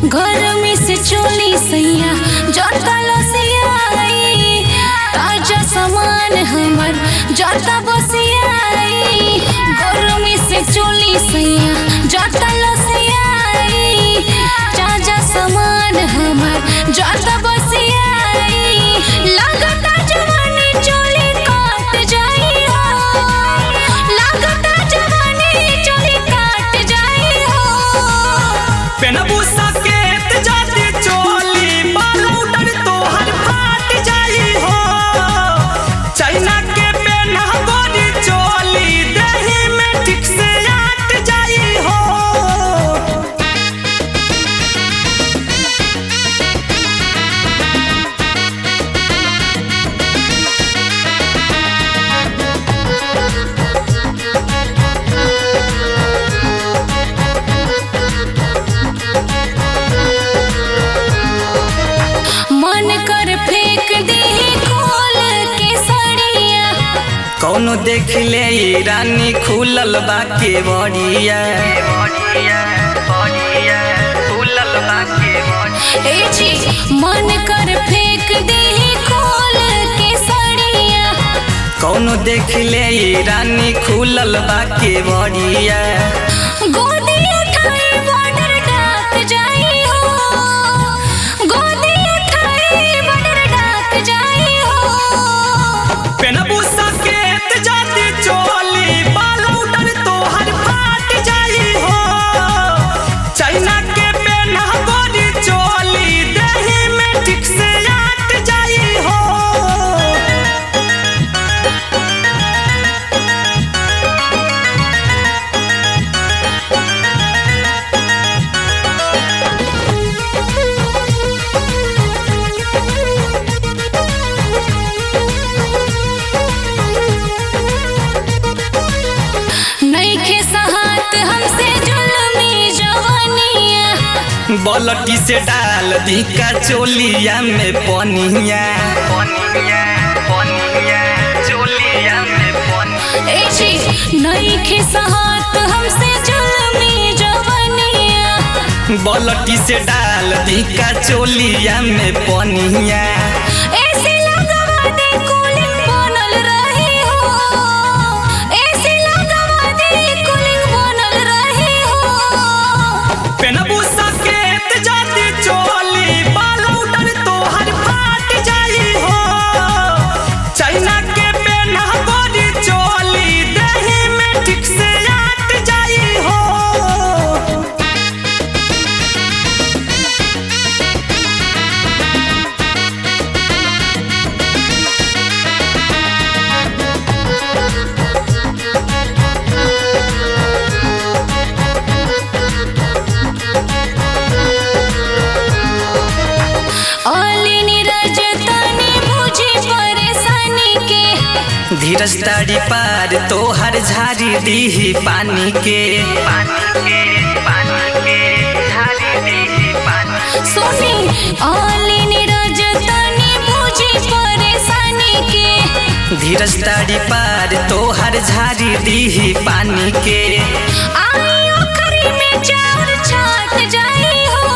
गरमी से चोली सैया जटा लसियाई ताजा सामान हमर जटा बसियाई गरमी से चोली सैया जटा लसियाई ताजा सामान हमर जटा बसियाई लगता जवानी चोली काट जाई हो लगता जवानी चोली काट जाई हो पेनबू सकेत जाती चोली बालूडर तोहर फाट जाई हो चाइना के पेना गोरी चोली दही में ठीक से आट जाई हो मन कर फेंक दे खोल के सड़िया कौनो देख ले ई रानी खुलल बा के बड़िया ए जी मन कर फेंक दे खोल के सड़िया कौनो देख ले ई रानी खुलल बा के बड़िया गोदी उठाई बॉर्डर डाक जाई हो गोदी उठाई बॉर्डर डाक जाई हो पेनबू सकेत जाती चोली बालूडर तोहर फाट जाई हो चाइना के पेना गोरी चोली दही में ठीक से आट जाई हो नईखे सहात हमसे जुल्मी जवानिया बलटी से डाल दी का चोलिया में पनिया ए जी नईखे सहात हमसे जुल्मी जवानिया बलटी से डाल दी का चोलिया में पनिया ऐसे लगवा दे कूलिंग बनल रही हो ऐसे लगवा दे कूलिंग बनल रही हो पेनबू सकेत जाती चोली बालूडर तोहर फाट जाई हो चाइना के पेना गोरी चोली दही में ठीक से आट जाई हो ओली नीरज तनी मुझे परेशानी के धीरज ताड़ी पार तोहर झारी दीही पानी के सुनी ओली नीरज तनी मुझे परेशानी के धीरज ताड़ी पार तोहर झारी दीही पानी के आई ओखरी में चार छाट जाई हो